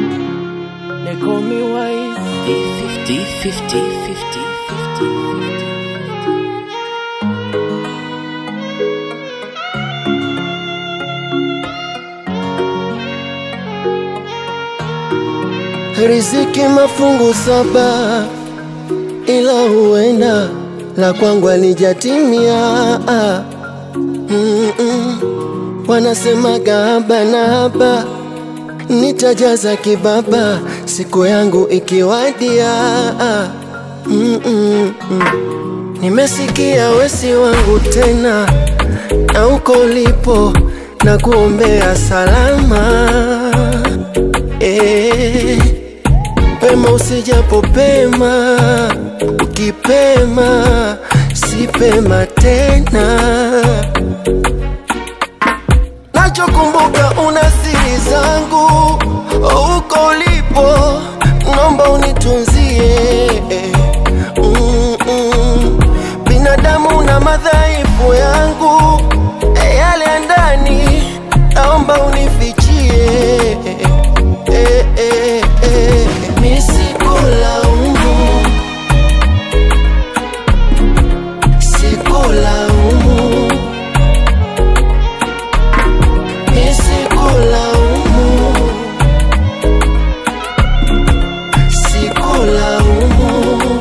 They call me wise. 50, 50, 50, 50. Riziki mafungu saba, ila huenda la kwangu alijatimia. Mm-mm. Wanasemaga haba na haba, nitajaza kibaba siku yangu ikiwadia. Mm-mm. Nimesikia wesi wangu tena, na uko ulipo na kuombea salama eh. Pema usijapo pema, ukipema si pema tena. Nachokumbuka una siri zangu, uko ulipo, naomba unitunzie. Mm-mm. Binadamu na madhaifu yangu, eh, yale ya ndani, naomba unifichie. Eh, eh, eh. Nisikulaumu, sikulaumu, nisikulaumu, sikulaumu.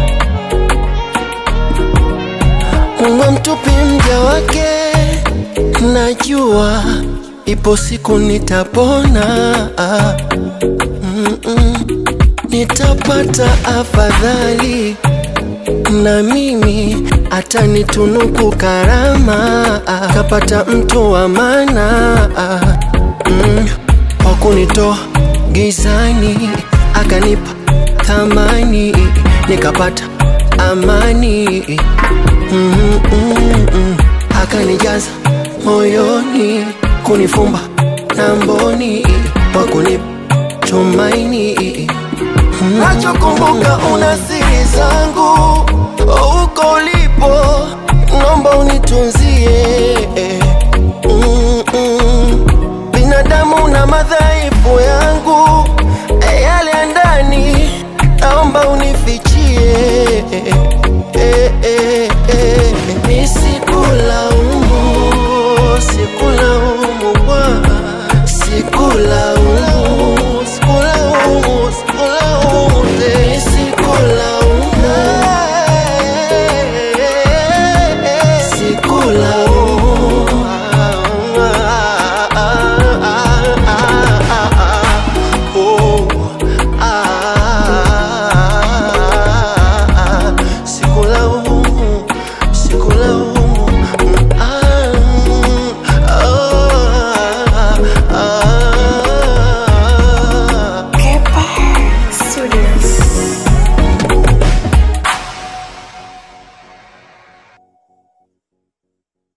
Mungu amtupi mja wake, najua ipo siku nitapona. Ah. Mm-mm. Nitapata afadhali na mimi atanitunuku karama, ah. kapata mtu wa maana ah. mm. wa kunitoa gizani akanipa thamani nikapata amani mm, mm, mm. akanijaza moyoni kunifumba na mboni wa kunipa tumaini Nachokumbuka una siri zangu, uko ulipo, naomba unitunzie.